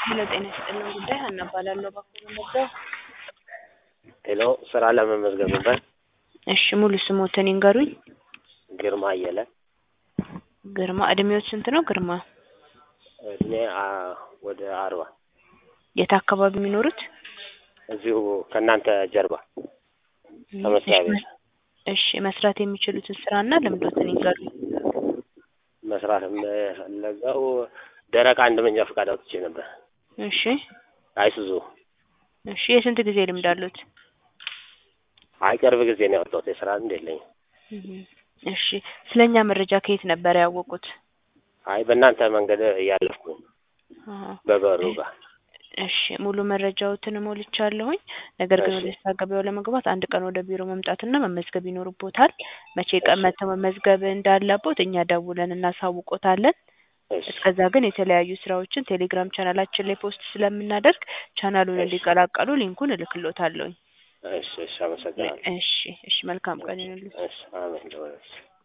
ሄሎ ጤና ይስጥልን ጉዳይ ሀና እባላለሁ በኩል መጣሁ። ሄሎ ስራ ለመመዝገብ ነበር። እሺ ሙሉ ስሞትን ይንገሩኝ። ግርማ አየለ ግርማ እድሜዎት ስንት ነው ግርማ? እድሜ አ- ወደ አርባ የት አካባቢ የሚኖሩት? እዚሁ ከእናንተ ጀርባ ከመስሪያ ቤት እሺ መስራት የሚችሉትን ስራና ልምዶትን ይንገሩኝ። መስራት የምፈለገው ደረቅ አንድ መንጃ ፈቃድ አውጥቼ ነበር። እሺ አይሱዙ እሺ የስንት ጊዜ ልምድ አሉት? አይ ቅርብ ጊዜ ነው ያወጣሁት። የስራ ልምድ የለኝም። እህ እሺ ስለኛ መረጃ ከየት ነበር ያወቁት? አይ በእናንተ መንገድ እያለፍኩኝ አሃ በበሩ ጋር እሺ ሙሉ መረጃዎትን ሞልቻለሁኝ። ነገር ግን እሺ። ወደ ስራ ገበያው ለመግባት አንድ ቀን ወደ ቢሮ መምጣትና መመዝገብ ይኖርቦታል። መቼ ቀን መጥተው መመዝገብ እንዳለቦት እኛ ደውለን እናሳውቆታለን። እሺ እስከዛ ግን የተለያዩ ስራዎችን ቴሌግራም ቻናላችን ላይ ፖስት ስለምናደርግ ቻናሉን እሺ። እንዲቀላቀሉ ሊንኩን እልክሎታለሁኝ። እሺ እሺ አመሰግናለሁ። እሺ እሺ መልካም ቀን ይሁንልዎት። እሺ አሜን።